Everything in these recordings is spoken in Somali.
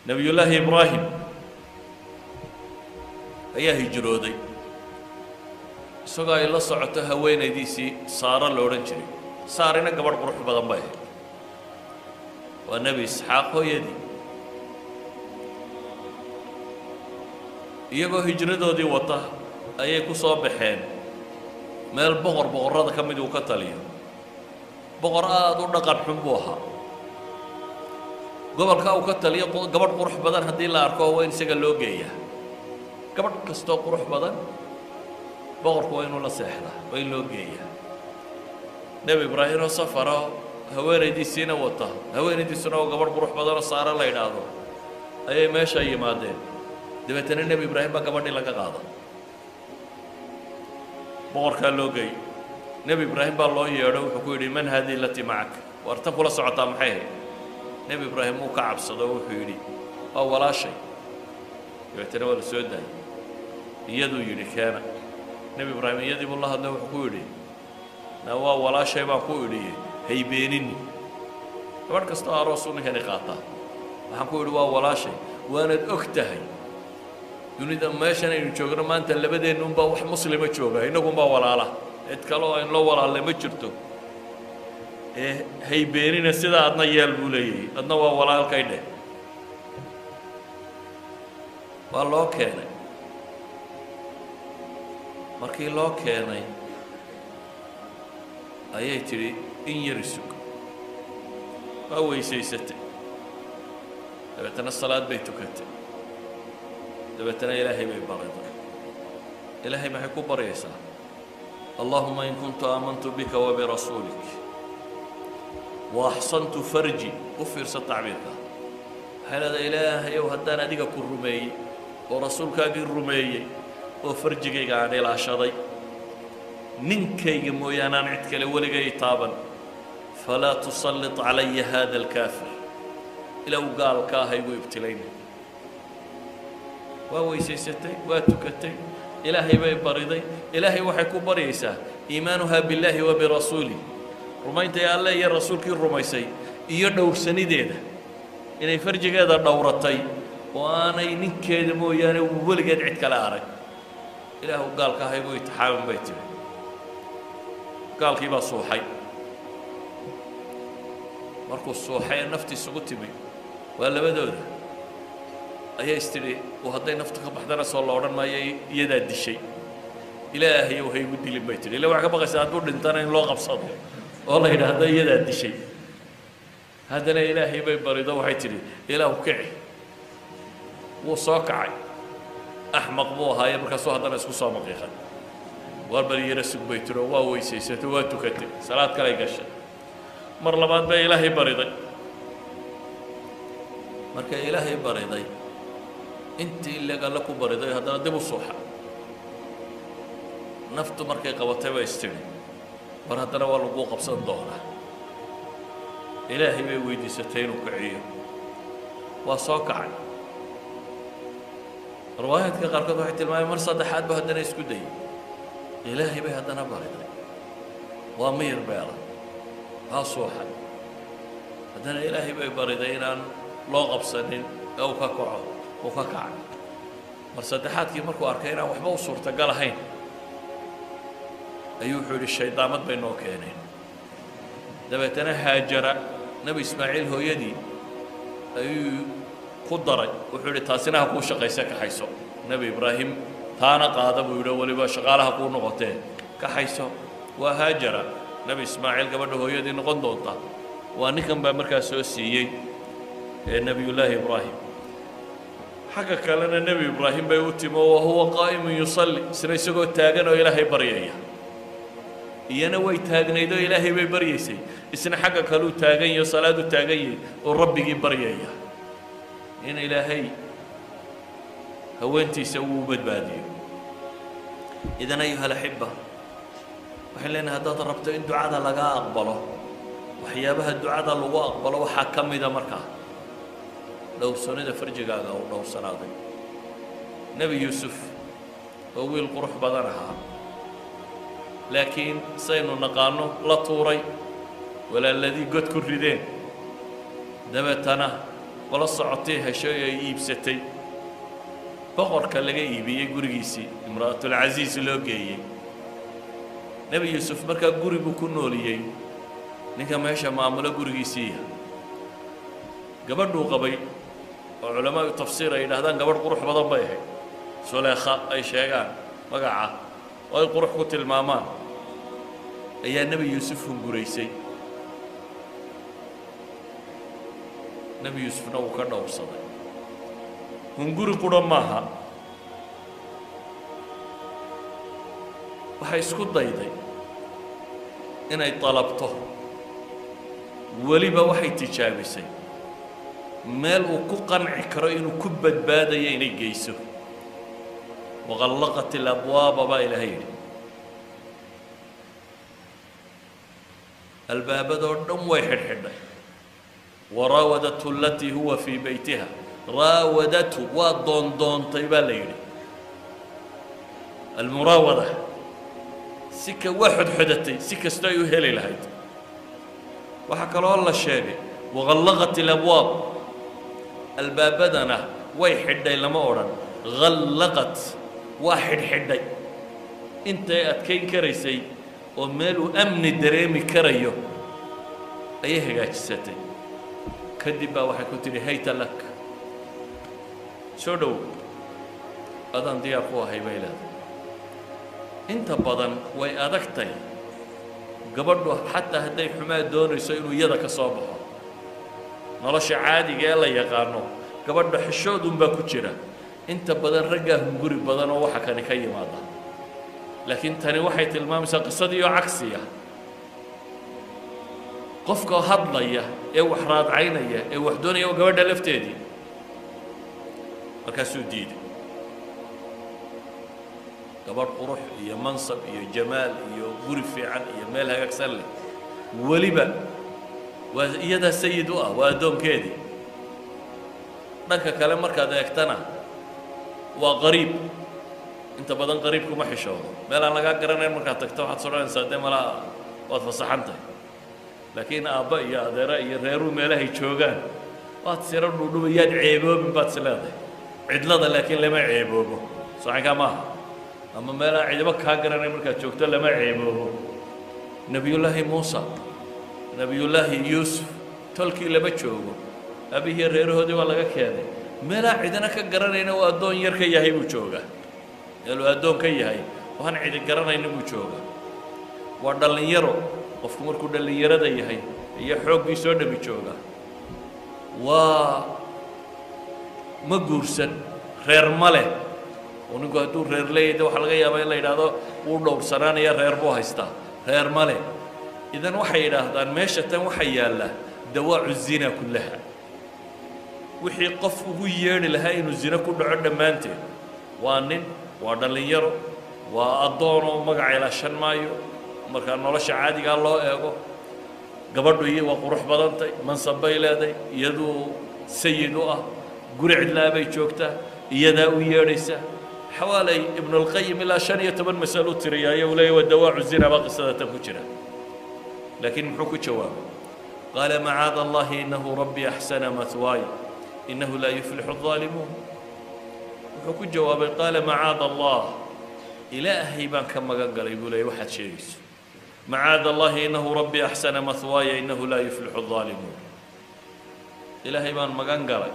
nebiyullaahi ibraahim ayaa hijrooday isagoo ay la socoto haweenaydiisii saaro la odhan jiray saarina gabadh qurux badan bay ahayd waa nebi isxaaq hooyadii iyagoo hijradoodii wata ayay ku soo baxeen meel boqor boqorrada ka mid uu ka taliyo boqor aada u dhaqan xun buu ahaa gobolka uu ka taliyo gabadh qurux badan haddii la arko waa in isaga loo geeyaa gabadh kastoo qurux badan boqorku waa inuu la seexdaa waa in loo geeyaa nebi ibraahim oo safaro haweenaydiisiina wata haweenaydiisuna oo gabadh qurux badanoo saare la yidhaahdo ayay meesha yimaadeen dabeetana nebi ibraahim baa gabadhii laga qaada boqorkaa loo geey nebi ibraahim baa loo yeedho wuxuu ku yidhi man haadihi lati macak war tan kula socotaa maxay ahayd nebi ibraahim uu ka cabsado wuxuu yidhi waa walaashay dabeetana waa la soo daayay iyaduu yidhi keena nebi ibraahim iyadii buu la hadlay wuxuu ku yidhi na waa walaashay baan ku idhiye haybeenini gabadh kastoo aroosuu ninkani qaataa waxaan ku idhi waa walaashay waanad og tahay dunida meeshan aynu joogno maanta labadeennuunbaa wax muslima jooga innagunbaa walaala cid kale oo aynloo walaalle ma jirto ee haybeenina sidaa adna yeel buu leeyahay adna waa walaalkay dheh waa loo keenay markii loo keenay ayay tidhi in yari sug waa weysaysatay dabeetana salaad bay tukatay dabeetana ilaahay bay bariday ilaahay maxay ku baryaysaa allahuma in kuntu aamantu bika wabirasuulik waaxsantu farji u fiirsa tacbiirka waxay leedahay ilaahayow haddaan adiga ku rumeeyey oo rasuulkaagii rumeeyey oo farjigayga aan ilaashaday ninkayga mooyaane aan cid kale weligay taaban falaa tusallit calaya haada alkaafir ilow gaalka ah igu ibtilayna waa weysaysatay waa tukatay ilaahay bay bariday ilaahay waxay ku baryaysaa iimaanuhaa billaahi wa birasuulih rumayntay alle iyo rasuulkii rumaysay iyo dhowrsanideeda inay farjigeeda dhowratay oo aanay ninkeeda mooyaane weligeed cid kale arag ilaahu gaalka ah igu itixaaman bay tiri gaalkii baa suuxay markuu suuxay ee nafti isugu timi waa labadooda ayaa is tidhi uu hadday naftu ka baxdana soo la odhan maayo iyadaa dishay ilaahayow ha igu dilin bay tidhi illa waxaa ka baqaysaa hadduu dhintana in loo qabsado oo la yidhaahdo iyadaa dishay haddana ilaahay bay barido waxay tidhi ilaahu kici wuu soo kacay axmaq buu ahaaye markaasuu haddana isku soo maqiiqay waar bal yara sug bay tiri oo waa weysaysatay waa tukatay salaad kalay gashay mar labaad bay ilaahay bariday markay ilaahay bariday intii ileg alle ku bariday haddana dib u suuxa naftu markay qabatay bay istidhi mar haddana waa laguu qabsan doonaa ilaahay bay weydiisatay inuu kiciyo waa soo kacay riwaayaadka qaarkood waxay tilmaameen mar saddexaad ba haddana isku dayay ilaahay bay haddana bariday waa miyir beela waa suuxay haddana ilaahay bay bariday inaan loo qabsanin ee uu ka kaco uu ka kacay mar saddexaadkii markuu arkay inaan waxba u suurtagal ahayn ayuu wuxuu yidhi shaydaamad bay noo keeneen dabeetana haajara nebi ismaaciil hooyadii ayuu ku daray wuxuu yidhi taasina ha kuu shaqayse kaxayso nebi ibraahim taana qaada buu yidhi weliba shaqaalaha kuu noqotee kaxayso waa haajara nebi ismaaciil gabadha hooyadii noqon doonta waa ninkan baa markaa soo siiyey ee nebiyullaahi ibraahim xagga kalena nebi ibraahim bay u timi oo wahuwa qaa'imun yusalli isna isagoo taagan oo ilaahay baryaya iyana way taagnayd oo ilaahay bay baryaysay isna xagga kaleu taagan yaho salaadu taagan yahay oo rabbigii baryaya in ilaahay haweentiisa uu badbaadiyo idan ayuha alaxiba waxaan leenahay haddaad rabto in ducada lagaa aqbalo waxyaabaha ducada lagu aqbalo waxaa ka mida markaa dhowrsanida farjigaaga uu dhowrsanaaday nebi yuusuf oo wiil qurux badan ahaa laakiin saynu naqaano la tuuray walaaladii god ku rideen dabeetana qolo socotay heshay ay iibsatay boqorka laga iibiyey gurigiisii imra'atulcasiis loo geeyey nebi yuusuf markaa guri buu ku nooliyey ninka meesha maamulo gurigiisiiya gabadhuu qabay oo culamaau tafsiir ay yidhaahdaan gabadh qurux badan bay ahayd suleekha ay sheegaan magaca oo ay qurux ku tilmaamaan ayaa nebi yuusuf hunguraysay nebi yuusufna wuu ka dhowrsaday hunguri qura maaha waxay isku dayday inay dalabto weliba waxay tijaabisay meel uu ku qanci karo inuu ku badbaadayo inay geyso waqallaqat ilabwaaba baa ilaahay yidhi albaabadoo dhan way xidhxidhay waraawadatu alatii huwa fii beytiha raawadatu waa doondoontay baa la yidhi almuraawada si ka waa xodxodatay si kastoo ay u heli lahayd waxaa kaloo la sheegay waqallaqat ilabwaab albaabadana way xidhay lama odhan hallaqat waa xidhxidhay intay adkayn karaysay oo meel uu amni dareemi karayo ayay hagaajisatay kadib baa waxay ku tidhi hayta lak soo dhow adaan diyaar ku ahay bay leedahay inta badan way adagtay gabadhu xataa hadday xumaa doonayso inuu iyada ka soo baxo nolosha caadiga ee la yaqaano gabadha xishoodunbaa ku jira inta badan raggaa hunguri badan oo waxa kani ka yimaada laakiin tani waxay tilmaamaysaa qisadii oo cagsiya qofka hadlaya ee wax raadcaynaya ee wax doonaya oo gabadha lafteedii markaasuu diiday gabadh qurux iyo mansab iyo jamaal iyo guri fiican iyo meel hagaagsan leh weliba waa iyadaa sayid u ah waa addoonkeedii dhanka kale markaad eegtana waa qariib inta badan qariibkuma xishoodo meel aan lagaa garanayn markaad tagto waxaad sodhanaysaa dee malaa waad fasaxan tahay laakiin aabba iyo adeera iyo reeruu meelahay joogaan waad siro dhudhuba yaad ceeboobin baad is leedahay cidlada laakiin lama ceeboobo socankaa maaha ama meelaan cidibo kaa garanayn markaad joogto lama ceeboobo nebiyullaahi muusa nebiyullaahi yuusuf tolkii lama joogo abihiiyo reerahoodii waa laga keenay meelaan cidina ka garanayna uu addoon yar ka yahay buu joogaa meeluu addoon ka yahay waan cidi garanayna buu jooga waa dhallinyaro qofku markuu dhallinyarada yahay iyo xooggii soo dhami jooga waa ma guursan reer ma leh oo ninku hadduu reer leeyahay de waxaa laga yaabaa in la yidhaahdo wuu dhowrsanaanaya reer buu haystaa reer ma leh idan waxay yidhaahdaan meesha tan waxaa yaalla dawaacu zina kullaha wixii qof ugu yeedhi lahaa inuu zino ku dhaco dhammaanteed waa nin waa dhallinyaro waa addoonoo magaca ilaashan maayo markaa nolosha caadigaa loo eego gabadhu iyo waa qurux badantay mansab bay leedahay iyaduu sayid u ah guri cidlaa bay joogtaa iyadaa u yeedhaysa xawaalay ibnulqayim ilaa shan iyo toban masalo u tiriyaayo uu leeyahy waa dawaacu zina baa qisada tan ku jira laakiin muxuu ku jawaabay qaala macaada allahi inahu rabbi axsana mahwaay inahu laa yuflixu الظaalimuun wuxuu ku jawaabay qaala macaada allah ilaahay baan ka magan galay buu leeyay waxaad sheegayso macaada allahi inahu rabbi axsana mahwaaya inahu laa yuflixu الظaalimuun ilaahay baan magan galay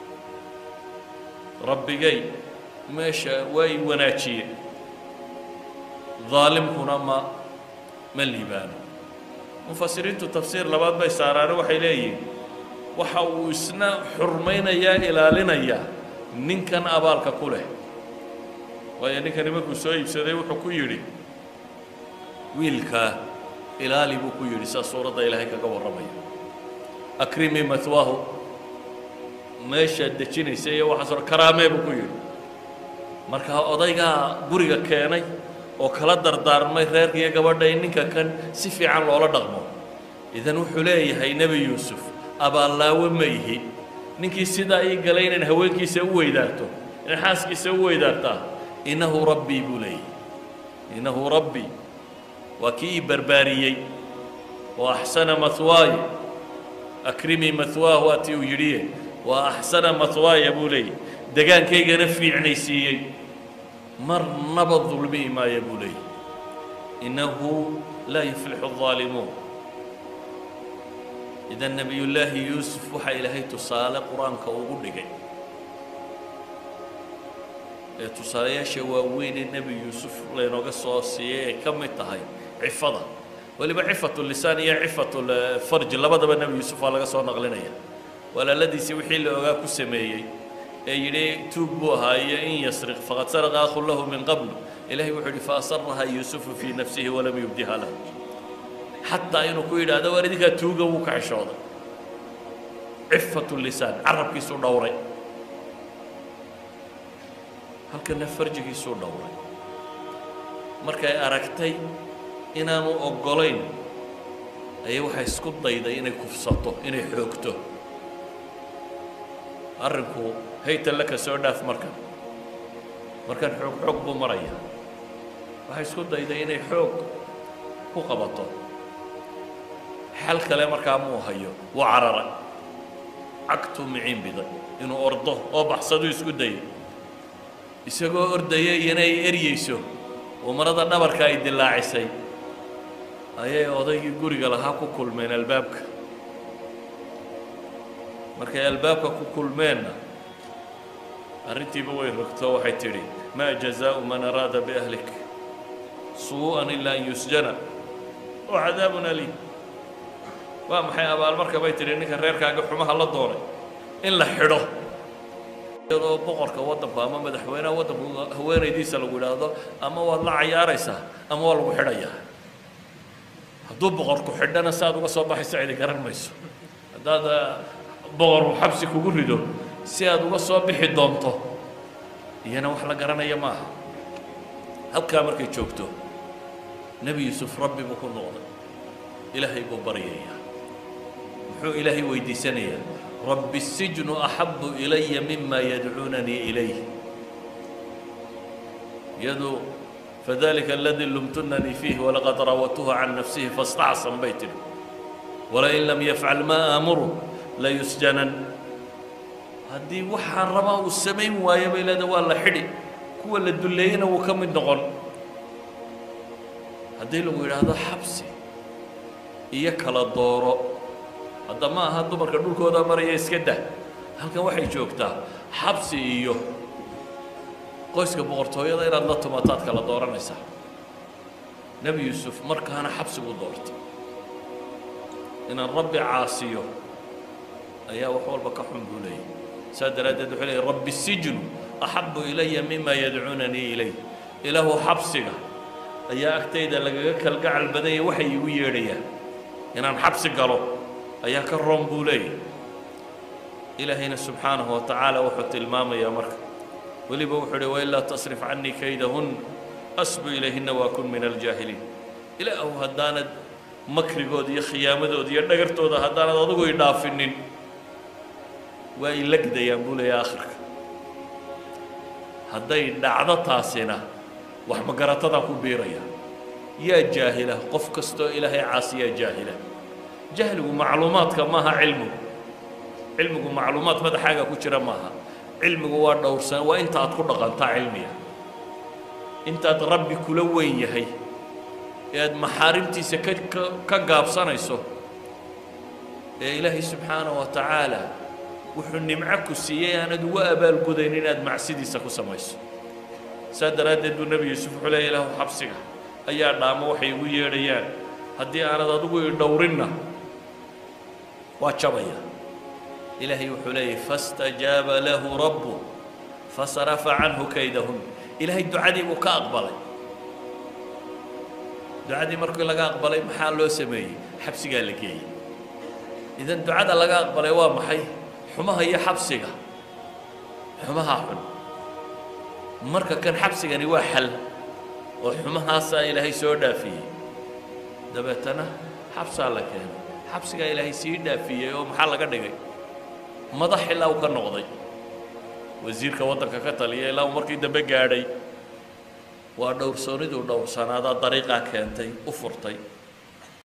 rabbigay meesha waa i wanaajiyey ظaalimkuna ma ma liibaano mufasiriintu tafsiir labaad bay saaraane waxay leeyihin waxa uu isna xurmaynayaa ilaalinayaa ninkan abaalka ku leh waayo ninkani markuu soo iibsaday wuxuu ku yidhi wiilkaa ilaali buu ku yidhi saa suuradda ilaahay kaga warramaya akrimii matwaahu meeshaad dejinaysa iyo waxaas hor karaamee buu ku yidhi markaa odaygaa guriga keenay oo kala dardaarmay reerka iyo gabadha in ninka kan si fiican loola dhaqmo idan wuxuu leeyahay nebi yuusuf abaallaawo ma ihi ninkii sidaa ii galay inaan haweenkiisa u weydaarto inaan xaaskiisa u weydaartaa innahu rabbii buu leeyahy innahu rabbii waa kii ii barbaariyey oo axsana mahwaaye akrimii mahwaah waatii uu yidhiye wa axsana matwaaya buu leeyay degaankaygana fiicnaysiiyey marnaba dulmihi maaya buu leeyay innahu laa yuflixu الظaalimuun idan nebiyullaahi yuusuf waxaa ilaahay tusaale qur-aanka ugu dhigay ee tusaalayaasha waaweyn ee nebi yuusuf laynooga soo siiyey ay ka mid tahay cifada weliba cifatu lisaan iyo cifatu farji labadaba nebi yuusuf waa laga soo naqlinaya walaaladiisii wixii la ogaa ku sameeyey ee yidhi tuug buu ahaa iyo in yasriq faqad saraqa akhun lahu min qabl ilahay wuxuu yidhi faasaraha yuusufu fii nafsihi walam yubdiha lahu xataa inuu ku yidhaahdo waar idinkaa tuuga wuu ka xishooday cifatu lisaan carabkiisuu dhowray halkana farjigiisuu dhowray markay aragtay inaanu oggolayn ayay waxay isku dayday inay kufsato inay xoogto arrinku haytan laka soo dhaaf markan markan xoog xoog buu maraya waxay isku dayday inay xoog ku qabato xal kale markaa muu hayo wuu cararay cagtuu miciin biday inuu ordo oo baxsaduu isku dayay isagoo ordaya iyana ay eryeyso oo marada dhabarka ay dilaacisay ayay odaygii guriga lahaa ku kulmeen albaabka markay albaabka ku kulmeenna arrintiiba way rogto waxay tidhi maa jazaau man araada biahlik suu'an ilaa an yusjana oo cadaabun aliim waa maxay abaalmarka bay tidhi ninka reerkaaga xumaha la doonay in la xidho iyadoo boqorka waddanku ama madaxweynaha waddanku haweenaydiisa lagu idhaahdo ama waad la cayaaraysaa ama waa lagu xidhayaa hadduu boqorku xidhana si aad uga soo baxayso cidi garan mayso haddaad boqorku xabsi kugu rido si aad uga soo bixi doonto iyana wax la garanaya maaha halkaa markay joogto nebi yuusuf rabbi buu ku noqday ilaahay buu baryayaa muxuu ilaahay weydiisanayaa rabbi الsijnu axabu ilaya mima yadcuunanii ilayh iyadu fadalika aladii lumtunanii fiih walaqad rawatuhu can nafsihi faاstacsan bay tidhi walain lam yafcal maa aamuru layusjanan haddii waxaan rabaa uu samayn waayo bay leeda waa la xidhi kuwa la dulleeyena wuu ka mid noqon haddii lagu yidhaahdo xabsi iyo kala dooro hadda ma aha dumarka dhulkooda maraya iska dah halkan waxay joogtaa xabsi iyo qoyska boqortooyada inaad la tumataad kala dooranaysaa nebi yuusuf markaana xabsigu doortay inaan rabbi caasiyo ayaa wax walba ka xun buu leeyay saa daraaddeed wuxuu leeyay rabbi sijnu axabu ilaya mima yadcuunanii ilayh ilaahu xabsiga ayaa agtayda lagaga kalgacal badanya waxay igu yeedhayaan inaan xabsi galo ayaa ka roon buu leeyahy ilaahayna subxaanahu wa tacaala wuxuu tilmaamayaa marka weliba wuxuu uhi wailaa tasrif canii kaydahun asbu ilayhina waa kun min aljaahiliin ilaahu haddaanad makrigooda iyo khiyaamadooda iyo dhagartooda haddaanad adugu i dhaafinin waa i lagdayaan buu leeyahy akhirka hadday dhacdo taasina wax magaratadaa ku biiraya yaa jaahila qof kastoo ilaahay caasiyaa jaahila jahligu macluumaadka maaha cilmigu cilmigu macluumaad madaxaaga ku jira maaha cilmigu waa dhowrsan waa inta aad ku dhaqantaa cilmiga intaad rabbi kula weyn yahay ee aad maxaarimtiisa ka ka ka gaabsanayso ee ilaahay subxaanaه wa tacaala wuxuu nimco ku siiyey aanad ugu abaalgudayn inaad macsidiisa ku samayso saa daraaddeed buu nebi yuusuf wuxuu leeya ilaahu xabsiga ayaa dhaamo waxay igu yeedhayaan haddii aanad adigu i dhowrinna waa jabaya ilaahay wuxuu leeyahy faاstajaaba lahu rabbu fasarafa canhu kaydahun ilaahay ducadii buu ka aqbalay ducadii markii laga aqbalay maxaa loo sameeyey xabsigaa la geeyey idan ducada laga aqbalay waa maxay xumaha iyo xabsiga xumaha xun marka kan xabsigani waa xal oo xumahaasaa ilaahay soo dhaafiyey dabeetana xabsaa la keenay xabsigaa ilaahay sii dhaafiyey oo maxaa laga dhigay madax ilaa uu ka noqday wasiirka waddanka ka taliya ilaa uu markii dambe gaadhay waa dhowrsooniduu dhowrsanaadaa dariiqaa keentay u furtay